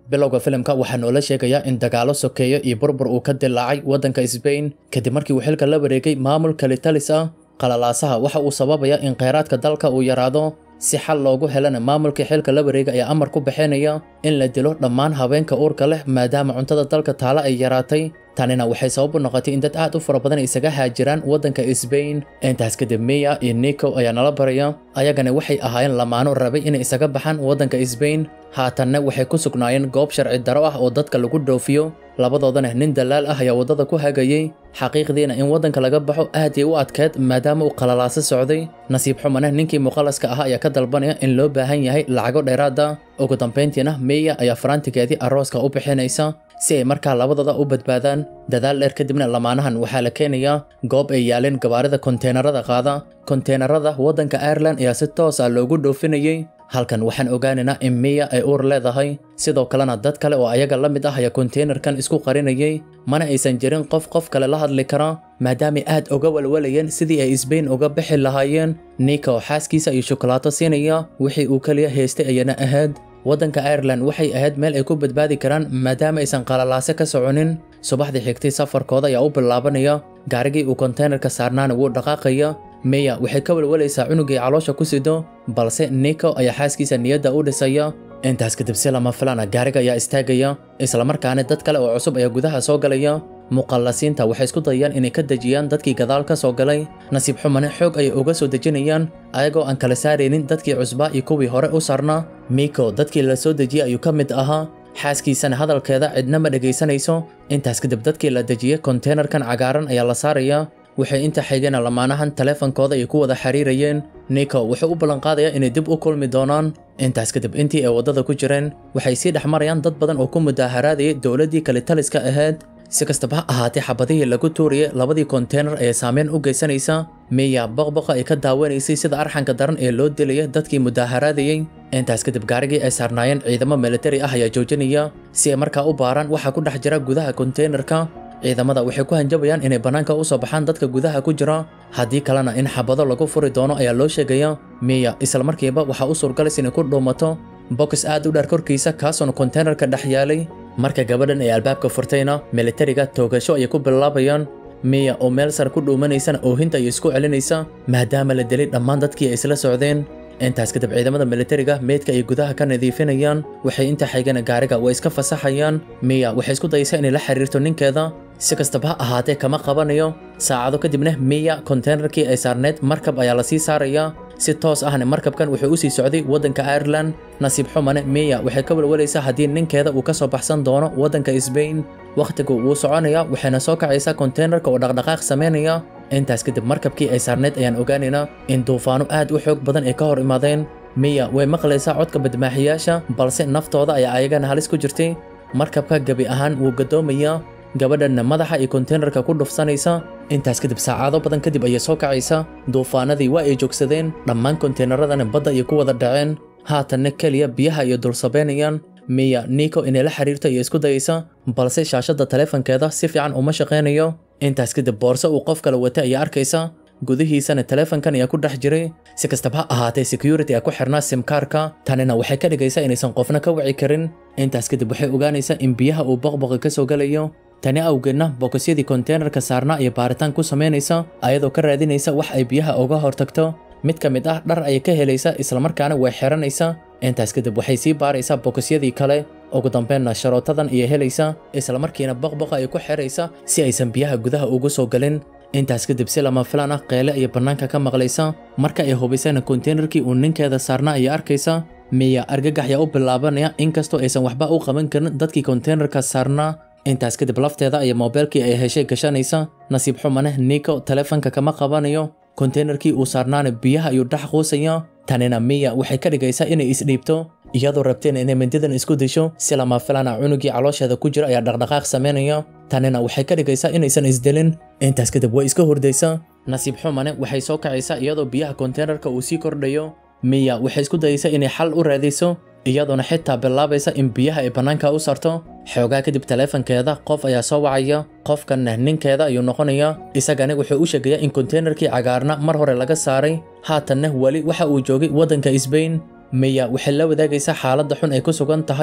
bilowga filimka waxaa noola sheegayaa in dagaalo sokeeyo iyo burbur uu ka dilaacay waddanka Spain kadib markii uu xilka la wareegay maamul kalitalis ah qalalaasaha waxa uu sababayaa in kheyraadka dalka uu yaraado si xal loogu helana maamulkii xilka la wareega ayaa amar ku bixinaya in la dilo dhammaan haweenka uurka leh maadaama cuntada dalka taala ay yaraatay tanina waxay sabab u noqotay in dad aad u fara badan isaga haajiraan waddanka Spain intaas kadib Mia iyo Nico ayaa nala baraya ayagana waxay ahaayeen lamaano rabay inay isaga baxaan waddanka Spain haatanna waxay ku sugnaayeen goob sharci daro ah oo dadka lagu dhoofiyo labadoodana nin dalaal ah ayaa waddada ku hagayay xaqiiqdiina in waddanka laga baxo aad ay u adkeed maadaama uu qalalaaso socday nasiib xumana ninkii muqalaska ahaa ayaa ka dalbanaya in loo baahan yahay lacago dheeraada ugu dambayntiina Mia ayaa faraantigeedii arooska u bixinaysa si ay markaa labadooda u badbaadaan dadaal dheer kadibna lamaanahan waxaa la keenayaa goob ay yaaleen gawaarida konteenarada qaada konteenarada waddanka Ireland ayaa si toos ah loogu dhoofinayay halkan waxaan ogaanaynaa in Mia ay uur leedahay sidoo kalena dad kale oo ayaga la mid ah ayaa konteenarkan isku qarinayay mana aysan jirin qof qof kale la hadli kara maadaama aad uga walwalayeen sidii ay Spain uga bixi lahaayeen Nico oo xaaskiisa iyo shukulaato siinaya wixii uu kaliya haystay ayana ahayd waddanka Ireland waxay ahayd meel ay ku badbaadi karaan maadaama aysan qalalaase ka soconin subaxdii xigtay safarkooda ayaa u bilaabanaya gaarigii uu konteenarka saarnaana wuu dhaqaaqaya Mia waxay ka walwalaysaa cunugii caloosha ku sido balse Nico ayaa xaaskiisa niyadda u dhisaya intaas kadib si lama filaana gaariga ayaa istaagaya isla markaana dad kale oo cusub ayaa gudaha soo galaya muqallasiinta waxay isku dayayaan inay ka dejiyaan dadkii gadaal ka soo galay nasiib xumane xoog ayay uga soo dejinayaan ayagoo aan kala saaraynin dadkii cusbaa iyo kuwii hore u sarnaa Miko dadkii la soo dejiyay ayuu ka mid ahaa xaaskiisana hadalkeeda cidna ma dhegaysanayso intaas kadib dadkii la dejiyay konteenarkan cagaaran ayaa la saarayaa waxay inta xigeen lamaanahan taleefankooda ay ku wada xiriirayeen Nico wuxuu u ballan qaadayaa inay dib u kulmi doonaan intaas kadib intii ay waddada ku jireen waxay sii dhex marayaan dad badan oo ku mudaaharaadayay dowladdii kalitaliska ahayd si kastaba ha ahaatee xabadihii lagu tuuriyay labadii konteenar ee saameyn u geysanaysa Mia boqboqa ay ka daawanaysay sida arxanka daran ee loo dilaya dadkii mudaaharaadayay intaas kadib gaarigii ay saarnaayeen ciidamo militari ah ayaa joojinaya si ay markaa u baaraan waxa ku dhex jira gudaha konteenarka ciidamada waxay ku hanjabayaan inay bannaanka u soo baxaan dadka gudaha ku jira haddii kalena in xabado lagu furi doono ayaa loo sheegaya Mia isla markiiba waxaa u suurgalaysa inay ku dhuumato box aad u dheer korkiisa kaasoona konteenarka dhex yaalay marka gabadhan ay albaabka furtayna militariga toogasho ayay ku bilaabayaan Mia oo meel sare ku dhuumanaysana oohinta ayay isku celinaysa maadaama la dilay dhammaan dadkii ay isla socdeen intaas kadib ciidamada militariga meedka ay gudaha ka nadiifinayaan waxay inta xigana gaariga way iska fasaxayaan Mia waxay isku dayaysaa inay la xiriirto ninkeeda si kastaba ha ahaatee kama qabanayo saacado kadibna Mia konteenarkii ay saarneed markab ayaa la sii saarayaa si toos ahna markabkan wuxuu u sii socday waddanka Ireland nasiib xumane Mia waxay ka walwalaysaa haddii ninkeeda uu ka soo baxsan doono waddanka Spain waqtigu wuu soconaya waxayna soo kacaysaa konteenarka oo dhaqdhaqaaq sameynaya intaas kadib markabkii ay saarneed ayaan ogaanaynaa in duufaano aad u xoog badan ay ka hor imaadeen Mia way maqlaysaa codka badmaaxiyaasha balse naftooda ayaa ayagana halis ku jirtay markabka gebi ahaan wuu gadoomayaa gabadhanna madaxa iyo konteenarka ku dhufsanaysa intaas kadib saacado badan kadib ayay soo kacaysa duufaanadii waa ay joogsadeen dhammaan konteenaradana badda ayay ku wada dhaceen haatanna keliya biyaha iyo dulsabeynayaan Mia Nico inay la xiriirto iyo isku dayaysa balse shaashadda taleefankeeda si fiican uma shaqeynayo intaas kadib boorso uu qof kale wata ayaa arkaysa gudihiisana taleefankan ayaa ku dhex jiray si kastaba ha ahaatee security ayaa ku xirnaa simkaarka tanina waxay ka dhigaysaa inaysan qofna ka wici karin intaas kadib waxay ogaanaysaa in biyaha uu boqboqi ka soo galayo tani awgeedna bokosyadii konteenarka saarnaa iyo baaritaan ku samaynaysa ayadoo ka raadinaysa wax ay biyaha uga hortagto mid ka mid ah dhar ayay ka helaysa islamarkaana way xiranaysa intaas kadib waxay sii baaraysaa bokosyadii kale ugu dambeynna sharootadan ayay helaysa islamarkiina boqboqa ay ku xiraysa si aysan biyaha gudaha ugu soo galin intaas kadib si lama filaan ah qeyle ayay bannaanka ka maqlaysa marka ay hubaysana konteenarkii uu ninkeeda saarnaa ayay arkaysa Mia argagax yaa u bilaabanaya inkastoo aysan waxba u qaban karin dadkii konteenarka saarnaa intaas kadib lafteeda ayay moobeelkii ay heshay gashanaysa nasiib xumane Nico taleefanka kama qabanayo konteenarkii uu saarnaana biyaha ayuu dhex quusaya tanina Mia waxay ka dhigaysaa inay isdhiibto iyadoo rabteen inay mindidan isku disho si lama filaan ah cunugii caloosheeda ku jira ayaa dhaqdhaqaaq sameynaya tanina waxay ka dhigaysaa inaysan isdilin intaas kadib way iska hurdaysaa nasiib xumane waxay soo kacaysaa iyadoo biyaha konteenarka uu sii kordhayo Mia waxay isku dayaysaa inay xal u raadiso iyadoona xitaa bilaabaysa in biyaha ay bannaanka u sarto xoogaa kadib taleefankeeda qof ayaa soo wacaya qofkanna ninkeeda ayuu noqonayaa isagana wuxuu u sheegayaa in konteenarkii cagaarna mar hore laga saaray haatanna weli waxa uu joogay waddanka Spain Mia waxay la wadaagaysaa xaaladda xun ay ku sugan tahay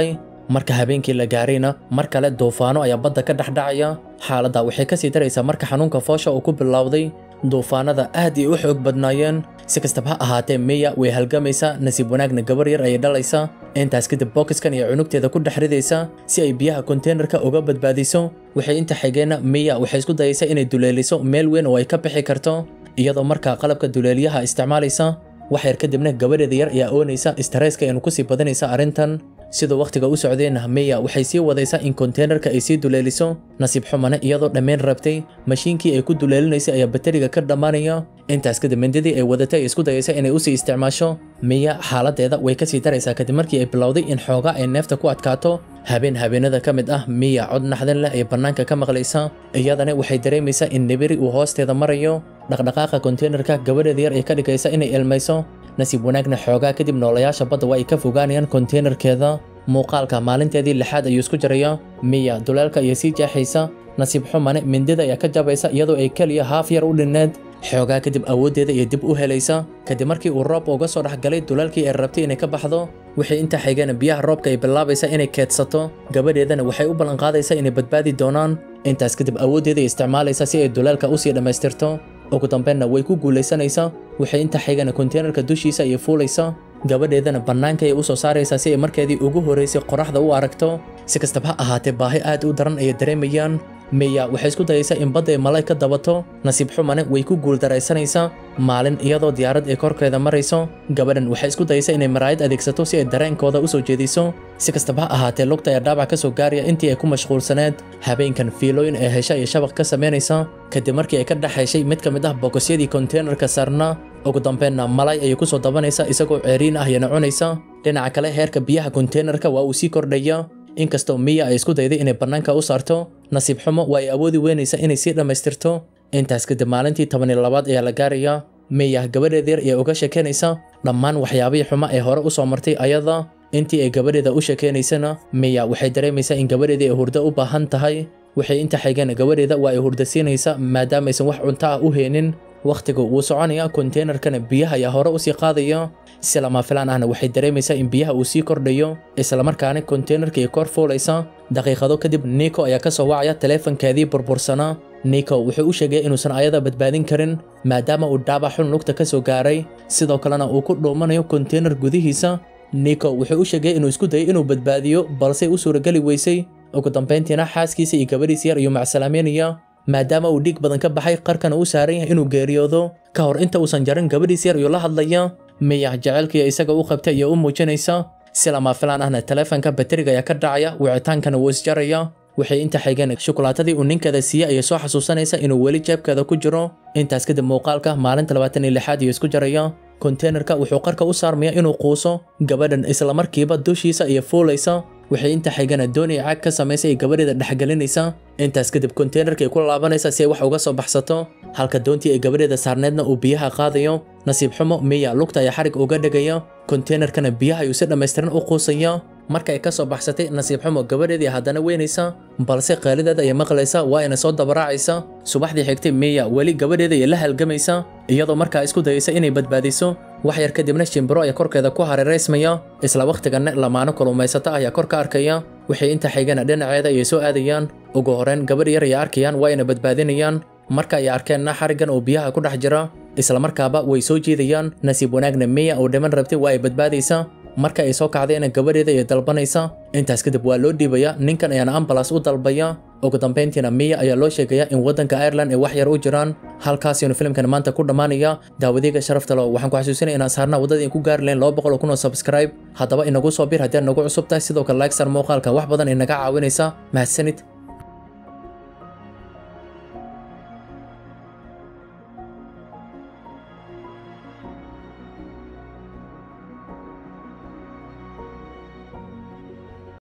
marka habeenkii la gaarayna mar kale duufaano ayaa badda ka dhexdhacaya xaaladda waxay kasii daraysaa marka xanuunka foosha uu ku bilowday duufaanada aad ay u xoog badnaayeen si kastaba ha ahaatee miya way halgamaysaa nasiib wanaagna gabar yar ayay dhalaysaa intaas kadib bookiskan iyo cunugteeda ku dhex ridaysaa si ay biyaha konteynerka uga badbaadiso waxay inta xigeenna miya waxay isku dayaysaa inay duleeliso meel weyn oo ay ka bixi karto iyadoo markaa qalabka duleeliyaha isticmaalaysa wax yar kadibna gabadheeda yar ayaa oonaysa stareeska aynu kusii badanaysa arrintan siduu wakhtiga u socdeenna miya waxay sii wadaysaa in konteynerka ay sii duleeliso nasiib xumane iyadoo dhammayn rabtay mashiinkii ay ku duleelinaysay ayaa bateriga ka dhammaanaya intaas kadib mindidii ay wadatay ay isku dayaysa inay usii isticmaasho miya xaaladeeda way kasii daraysaa kadib markii ay bilowday in xoogaa ay neefta ku adkaato habeen habeenada ka mid ah miya cod naxdin leh ay bannaanka ka maqlaysa iyadana waxay dareemaysaa in nibiri uu hoosteeda marayo dhaqdhaqaaqa konteynerka gabadheeda yar ay ka dhigaysa inay ilmayso nasiib wanaagna xoogaa kadib noolayaasha badda waa ay ka fogaanayaan konteynerkeeda muuqaalka maalinteedii lixaad ayuu isku jaraya miya duleelka ayay sii jeexaysa nasiib xumane mindida ayaa ka jabaysa iyadoo ay keliya haaf yar u dhinneed xoogaa kadib awooddeeda iyo dib u helaysa kadib markii uu roob uga soo dhexgalay duleelkii ay rabtay inay ka baxdo waxay inta xigeen biyaha roobka ay bilaabaysa inay keedsato gabadheedana waxay u ballanqaadaysaa inay badbaadi doonaan intaas kadib awooddeeda ay isticmaalaysa si ay duleelka usii dhammaystirto ugu dambeynna way ku guulaysanaysaa waxay inta xigeen konteynerka dushiisa ayay fuulaysa gabadheedana bannaanka ayay u soo saaraysaa si ay markeedii ugu horeysay qoraxda u aragto si kastaba ha ahaatee baahi aad u daran ayay dareemayaan miya waxay isku dayaysaa in badda ay malay ka dabato nasiib xumane way ku guuldaraysanaysaa maalin iyadoo diyaarad ay korkeeda marayso gabadhan waxay isku dayaysaa inay maraayad adeegsato si ay dareenkooda u soo jeediso si kastaba ha ahaatee lugta ayaa dhaabac ka soo gaaraya intii ay ku mashquulsaneed habeenkan fiilooyin ee hesha iyo shabaq ka samaynaysa kadib markii ay ka dhexayshay mid ka mid ah bogosyadii konteynerka saarna ugu dambeynna malay ayay ku soo dabanaysa isagoo ceeriin ah yana cunaysa dhinaca kale heerka biyaha konteynerka waa uu sii kordhaya inkastoo miya ay isku dayday inay bannaanka u saarto nasiib xumo waa ay awoodi weynaysa inay sii dhammaystirto intaas kadib maalintii toban iyo labaad ayaa la gaaraya miya gabadheeda yar ee uga sheekeynaysa dhammaan waxyaabihii xumo ee hore u soo martay ayada intii ay gabadheeda u sheekeynaysana miya waxay dareemaysaa in gabadheedii ay hurdo u baahan tahay waxay inta xigeen gabadheeda waa ay hurda siinaysa maadaamaysan wax cunto ah u heenin wakhtigu wuu soconaya konteynerkana biyaha ayaa hore usii qaadaya si lama filaan ahna waxay dareemaysaa in biyaha uu sii kordhayo islamarkaana konteynerka ay kor fuulaysa daqiiqado kadib niko ayaa ka soo wacaya taleefankeedii burbursanaa niko wuxuu u sheegay inuusan ayada badbaadin karin maadaama uu dhaabac xun lugta ka soo gaaray sidoo kalena uu ku dhuumanayo konteyner gudihiisa niko wuxuu u sheegay inuu isku dayay inuu badbaadiyo balse u suurageli weysay ugu dambayntiina xaaskiisa iyo gabadhiisa yar ayuu macsalaameynaya maadaama uu dhiig badan ka baxay qarkana uu saaran yahay inuu geeriyoodo ka hor inta uusan jarin gabadhiisa yar ayuu la hadlaya miya jaceylkiiyo isaga u qabtay iyo u muujinaysa si lama filaan ahna taleefanka bateriga ayaa ka dhacaya wicitaankana wuu isjaraya waxay inta xigeen shukulaatadii uu ninkeeda siiyey ayay soo xasuusanaysa inuu weli jeebkeeda ku jiro intaas kadib muuqaalka maalinta labaatan iyo lixaad iyo isku jaraya konteynerka wuxuu qarka u saarmaya inuu quuso gabadhan islamarkiiba dushiisa iyo fuulaysa waxay inta xigana doonaya caag ka samaysay ay gabadheeda dhexgelinaysa intaas kadib konteynerka ay ku laabanaysa si ay wax uga soo baxsato halka doontii ay gabadheeda saarneedna uu biyaha qaadayo nasiib xumo miya lugta ayaa xarig uga dhigaya konteynerkana biyaha ayuu si dhammaystiran u quusaya marka ay ka soo baxsatay nasiib xumo gabadheedii haddana weynaysa balse qaalideeda ayay maqlaysa waa ina soo dabaraacaysa subaxdii xigtay miya weli gabadheeda ayay la halgamaysa iyadoo markaa isku dayaysa inay badbaadiso wax yar kadibna shimbiro ayaa korkeeda ku hareeraysmaya isla wakhtiganna lamaano kulumaysata ayaa kor ka arkaya waxay inta xigana dhinaceeda ayay soo aadayaan ugu horreyn gabadh yar ayay arkayaan waa ina badbaadinayaan marka ay arkeenna xariggan oo biyaha ku dhex jira islamarkaaba way soo jiidayaan nasiib wanaagna miya oo dhiman rabtay waa ay badbaadaysa marka ay soo kacdayna gabadheeda ayay dalbanaysa intaas kadib waa loo dhiibaya ninkan ayaana ambalas u dalbaya ugu dambayntiina miya ayaa loo sheegaya in waddanka ireland ay wax yar u jiraan halkaasinu filimkan maanta ku dhammaanaya daawadiga sharafta lo waxaan ku xasuusinaya inaan saarnaa waddadii ku gaari lahayn laba boqol oo kun oo subscribe haddaba inagu soo bir haddii aad nagu cusub tahay sidoo kale like sar muuqaalka wax badan ay naga caawinaysa mahadsanid